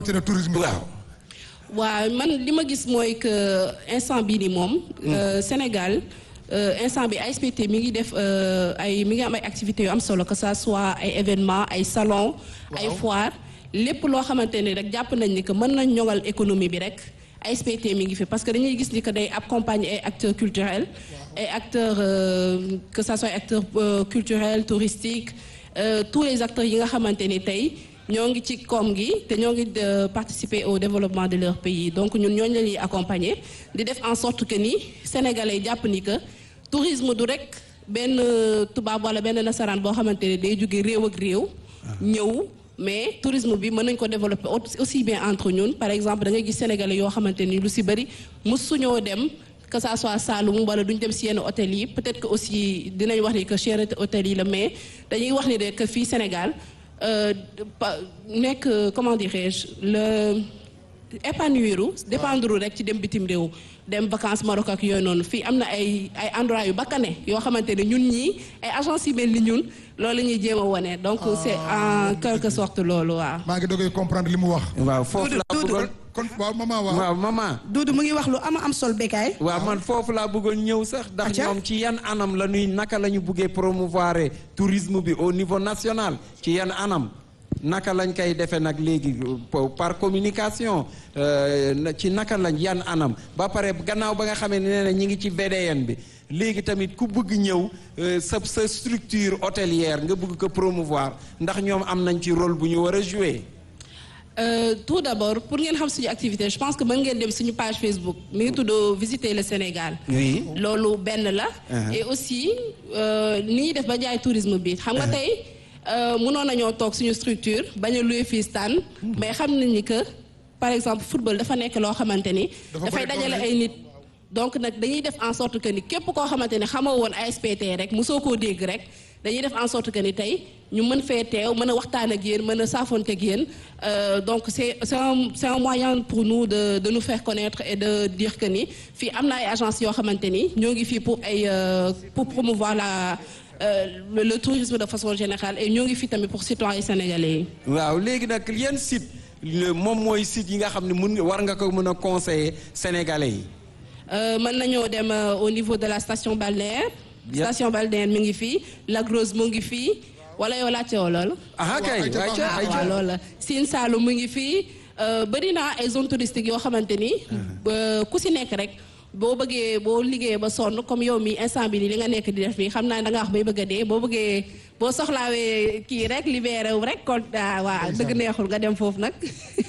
te tourisme waaw. waaw man li ma gis mooy que instant bii nii moom. Sénégal instant bi ASPT mi ngi def ay mi ngi am ay activités yu am solo que ça soit ay événements ay salons. ay foires lépp loo xamante ni rek jàpp nañ ni que mën nañ ñoŋal économie bi rek. ASPT mi ngi fi parce que dañuy gis ni que day accompagner ay acteurs culturels ay acteurs que ça soit acteurs culturels touristiques tous les acteurs yi nga xamante ni tey. ñoo ngi ci koom gi te ñoo ngi participer au développement de leur pays donc ñun ñooñu la ñuy accompagner di def en sorte que ni sénégalais jàpp ni que tourisme du rek benn tubaab wala benn nasaraan boo xamante ne day jóge réew ak réew. ñëw mais tourisme bi mën nañ ko développer aussi bien entre ñun par exemple da ngay gis sénégalais yoo xamante ni lu si bëri mësuñoo dem. que ça soit Saloum wala duñ dem si yenn hôtel yi peut-être que aussi dinañ wax ni que cherté hôtel yi la mais dañuy wax ni de que fii Sénégal. nekk comment dirais-je le épanouiru dépendre rek ci dem bitim réew dem vacances Maroc ak yooyu noonu fii am na ay ay endroits yu bakkane yoo xamante ne ñun ñii ay agence yi mel ni ñun loolu la ñuy jéem a wane donc c'est en quelque sorte loolu waaw. maa ngi dogoy comprendre li mu wax. waaw foofu laa bëggoon kon waaw maman waaw. waaw maman. Doudou mu ngi wax lu ama am sol békaay. waaw man foofu laa bëggoon ñëw sax. ndax ñoom ci yan anam la ñuy naka la ñu buggee promouvoir tourisme bi au niveau national ci yan anam. naka lañ koy defee nag léegi par communication ci naka lañ yan anam ba pare gannaaw ba nga xamee ne ne ñi ngi ci VDN bi léegi tamit ku bëgg ñëw sa sa structure hôtelière nga bëgg ko promouvoir ndax ñoom am nañ ci rôle bu ñu war a jouer. tout d'abord pour ngeen xam suñu activité je pense que mën ngeen dem suñu page Facebook mi ngi tudd visiter le Sénégal. oui loolu benn la. et aussi ni ñuy def ba jaay tourisme bi xam nga tey. mënoon nañoo toog suñu structure bañ a louer fii stand mais xam nañ ni que par exemple football dafa nekk loo xamante ni. dafay dajale ay nit. donc nag dañuy def en sorte que ni képp koo xamante ni xamoo woon ASPT rek mosoo koo dégg rek dañuy def en sorte que ni tey ñu mën fee teew mën a waxtaan ak yéen mën a saafoonte ak yéen donc c'est c'est un c'est un moyen pour nous de de nous faire connaître et de dire que ni fii am na ay agences yoo xamante ni ñoo ngi fii pour ay pour promouvoir la. Euh, le, le tourisme de façon générale et ñoo ngi fi tamit pour citoyens sénégalais yi. waaw léegi nag yan site moom mooy site yi nga xam ne mun war nga ko mën a conseiller sénégalais yi. mën nañoo dem au niveau de la station balnéaire. station balnéaire mi ngi fii Lac Rose mu ngi fii wala yow laajte woo loolu. ah kay waaw loolu la Sine Saloum mu ngi fii bëri naa ay zones touristiques yoo xamante ni. ku si nekk rek. boo bëggee boo liggéeyee ba sonn comme yow mi instant bi nii li nga nekk di def nii xam naa da nga wax bay bëgg a dee boo bëggee boo soxlaawee kii rek libéré wu rek kon waaw dëgg neexul nga dem foofu nag.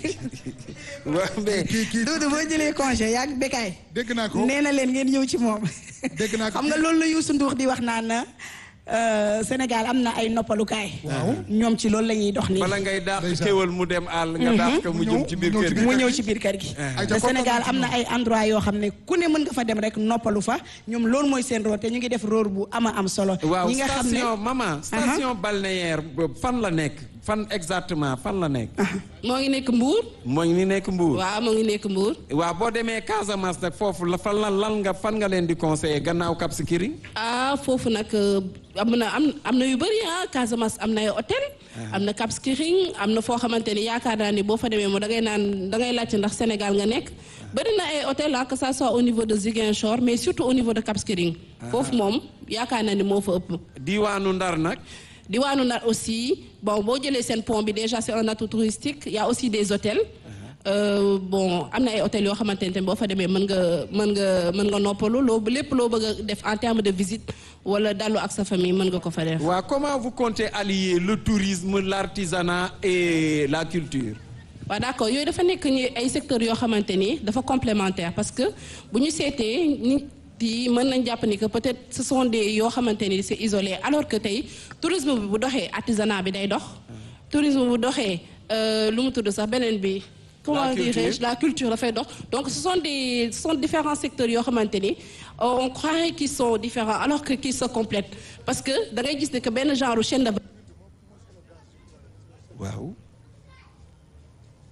waaw mais. kii kii Doudou boo jëlee congé yaa ngi békaay. dégg naa ko nee na leen ngeen ñëw ci moom. dégg naa ko xam nga loolu la Youssou Ndour di wax naan na Sénégal am na ay noppalukaay. waaw ñoom ci loolu la ñuy dox nii. bala ngay daax kéwal mu dem àll nga daax ko mu jëm ci biir kër gi. mu ñëw ci biir kër gi. te Sénégal am na ay endroit yoo xam ne ku ne mën nga fa dem rek noppalu fa ñoom loolu mooy seen rôle te ñu ngi def rôle bu ama am solo. waaw ñi nga xam ne station maman station balnéaire fan la nekk fan exactement fan la nekk. moo ngi nekk Mbour. moo ngi nekk Mbour. waaw moo ngi nekk Mbour. waaw boo demee Casamance nag foofu la fan la lan nga fan nga leen di conseiller gannaaw Cap Skirring. ah foofu nag am na am am na yu bëri ah Casamance am na ay hôtel. am na Cap Skirring am na foo xamante ni yaakaar naa ni boo fa demee moom da ngay naan da ngay laajte ndax Sénégal nga nekk. bëri na ay hôtel ah que ça soit au niveau de Ziguinchor mais surtout au niveau de Cap Skirring. foofu moom yaakaar naa ni moo fa ëpp. diwaanu Ndar nag. diwaanu Ndar aussi bon boo jëlee seen pont bi déjà c'est un atout touristique il y a aussi des hôtels. Euh, bon am na ay hôtels yoo xamante ne boo fa demee mën nga mën nga mën nga noppalu loo lépp loo bëgg a def en termes de visite wala dallu ak sa famille mën nga ko fa def. waaw comment vous comptez allier le tourisme l'artisanat et la culture. waaw d'accord yooyu dafa nekk ñi ay secteurs yoo xamante ni dafa complémentaire parce que bu ñu seetee nit yi mën nañ jàpp ni que peut-être ce sont des yoo xamante ni c'est isolé alors que tey tourisme bi bu doxee artisanat bi day dox. tourisme bu doxee lu mu tudd sax beneen bi. comment dirais-je la culture dafay dox donc ce sont des ce sont différents secteurs yoo xamante ni on croirait qu'ils sont différents alors que qu'ils se complètent parce que da ngay gis ne que benn genre chaîne de. waaw.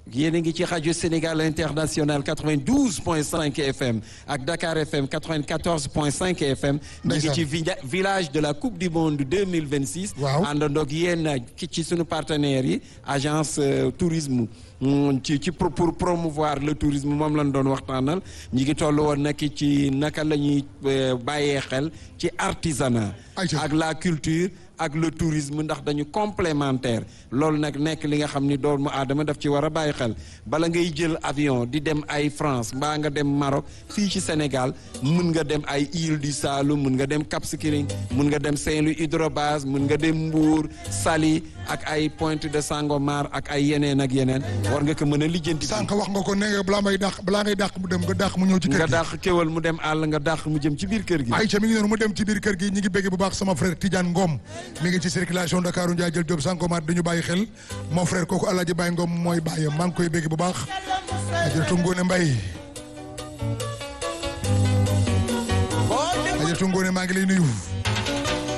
yéen a ngi ci rajo Sénégal international 92.5 FM ak Dakar FM 94.5 FM. ñu ngi ci village de la coupe du monde 2026. waaw àndandoo ak yéen ci sunu partenaires yi agence tourisme. ci ci pour promouvoir le tourisme moom lañ doon waxtaanal ñi ngi toll woon nag ci naka la ñuy bàyyee xel ci artisanat ak la culture ak le tourisme ndax dañu complémentaire loolu nag nekk li nga xam ni doomu aadama daf ci war a bàyyi xel bala ngay jël avion di dem ay France mbaa nga dem Maroc fii ci Sénégal mun nga dem ay île du Saloum mun nga dem Cap Skirring mun nga dem Saint-Louis Hydrobase mun nga dem Mbour Saly ak ay Pointe de Sangomar ak ay yeneen ak yeneen war nga ko mën a lijjanti. sànq wax nga ko ne nga balaa may dàq balaa ngay dàq mu dem nga dàq mu ñëw ci kër gi. nga dàq kéwal mu dem àll nga dàq mu jëm ci biir kër gi. Aïcha mi ngi noonu mu dem ci biir kër gi ñi ngi bégg bu baax sama frère Tidiane Ngom mi ngi ci circulation Dakaru Ndiaye jël Diop Sangomar dañu bàyyi xel mon frère kooku Alaaji Baye Ngom mooy bàyyam maa ngi koy bégg bu baax Ajaratu Ngoone Mbay Ajaratu Ngoone maa ngi lay nuyu